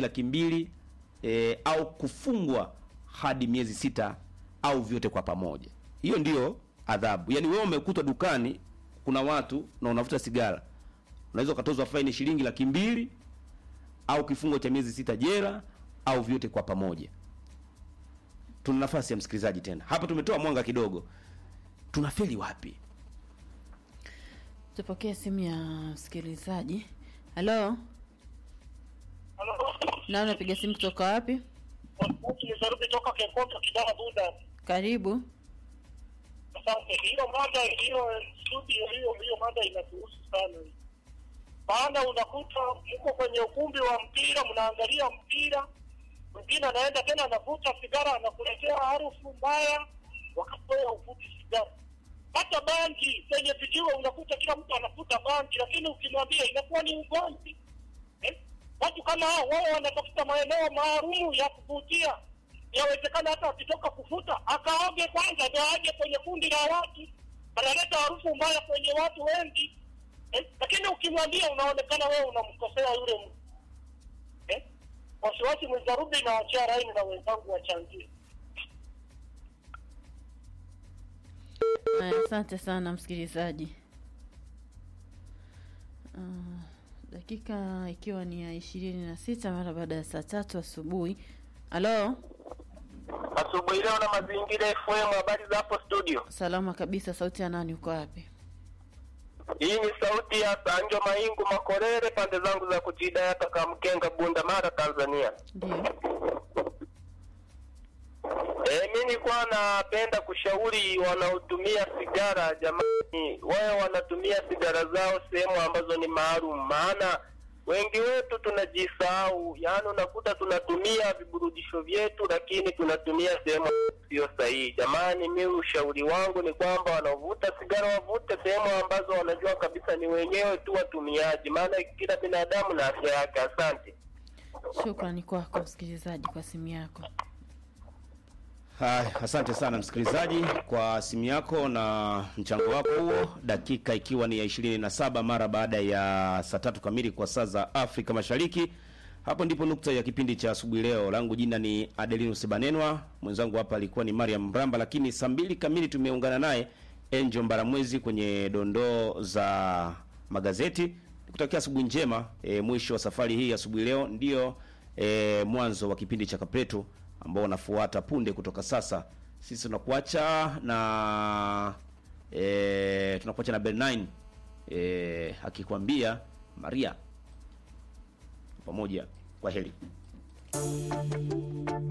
laki mbili e, au kufungwa hadi miezi sita au vyote kwa pamoja. Hiyo ndiyo adhabu. Yaani wewe umekutwa dukani kuna watu na unavuta sigara, unaweza ukatozwa faini shilingi laki mbili au kifungo cha miezi sita jela au vyote kwa pamoja. Tuna nafasi ya msikilizaji tena hapa, tumetoa mwanga kidogo, tunafeli wapi? Tupokee simu ya msikilizaji. Halo, na unapiga simu kutoka wapi? Nisarubi toka Kekoto Kidara Buda. Karibu. Asante. Hiyo mada hiyo studio hiyo hiyo mada inatuhusu sana. Maana unakuta mko kwenye ukumbi wa mpira mnaangalia mpira, mwingine anaenda tena anavuta sigara anakuletea harufu mbaya, wakati wewe uvuti sigara. Hata bangi kwenye vijiwe unakuta kila mtu anafuta bangi, lakini ukimwambia inakuwa ni ugomvi eh? Watu kama hao wao wanatafuta maeneo maalumu ya kuvutia. Yawezekana hata akitoka kufuta akaoge kwanza, ndio aje kwenye kundi la watu, analeta harufu mbaya kwenye watu wengi eh? Lakini ukimwambia unaonekana wewe unamkosea yule mtu eh? Wasiwasi mwizarubi na wachia raini na wenzangu wachangie. Haya, Asante sana msikilizaji. Ah, dakika ikiwa ni ya ishirini na sita mara baada ya saa tatu asubuhi. Halo, Asubuhi leo na mazingira FM, habari za hapo studio. salama kabisa. Sauti ya nani? Uko wapi? Hii ni sauti ya Sanjo Maingu Makorere, pande zangu za kujidayata Kamkenga, Bunda Mara, Tanzania. Ndio. E, mi nilikuwa napenda kushauri wanaotumia sigara, jamani, wawe wanatumia sigara zao sehemu ambazo ni maalum, maana wengi wetu tunajisahau. Yaani unakuta tunatumia viburudisho vyetu, lakini tunatumia sehemu sio sahihi. Jamani, mi ushauri wangu ni kwamba wanaovuta sigara wavute sehemu ambazo wanajua kabisa ni wenyewe tu watumiaji, maana kila binadamu na afya yake. Asante. Shukrani kwako msikilizaji kwa simu yako. Haya, asante sana msikilizaji kwa simu yako na mchango wako huo, dakika ikiwa ni ya ishirini na saba mara baada ya saa tatu kamili kwa saa za Afrika Mashariki. Hapo ndipo nukta ya kipindi cha asubuhi leo. Langu jina ni Adelinus Banenwa, mwenzangu hapa alikuwa ni Mariam Mramba, lakini saa mbili kamili tumeungana naye Angel Mbaramwezi kwenye dondoo za magazeti. Nikutakia asubuhi njema. E, mwisho wa safari hii asubuhi leo ndio e, mwanzo wa kipindi cha Kapreto ambao unafuata punde kutoka sasa. Sisi tunakuacha na e, tunakuacha na Ben9 e, akikwambia Maria pamoja. Kwa heri.